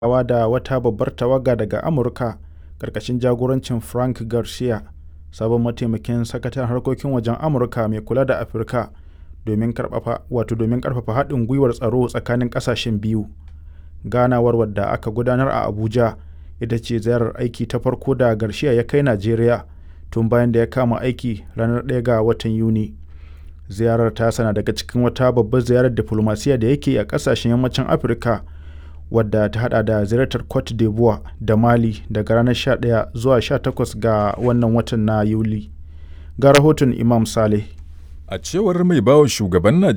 ganawa da wata babbar tawaga daga Amurka ƙarƙashin jagorancin Frank Garcia, sabon mataimakin sakataren harkokin wajen Amurka mai kula da Afirka, domin ƙarfafa haɗin gwiwar tsaro tsakanin ƙasashen biyu. Ganawar wadda aka gudanar a Abuja ita ce ziyarar aiki ta farko da Garcia ya kai Najeriya tun bayan da ya kama aiki ranar 1 ga watan Yuni. Ziyarar tasa na daga cikin wata babbar ziyarar diflomasiyya da yake yi a ƙasashen Yammacin Afirka wadda ta haɗa da ziyartar Cote d'Ivoire da Mali daga ranar 11 zuwa 18 ga wannan watan na Yuli. Ga rahoton Imam Saleh. A cewar mai bawa shugaban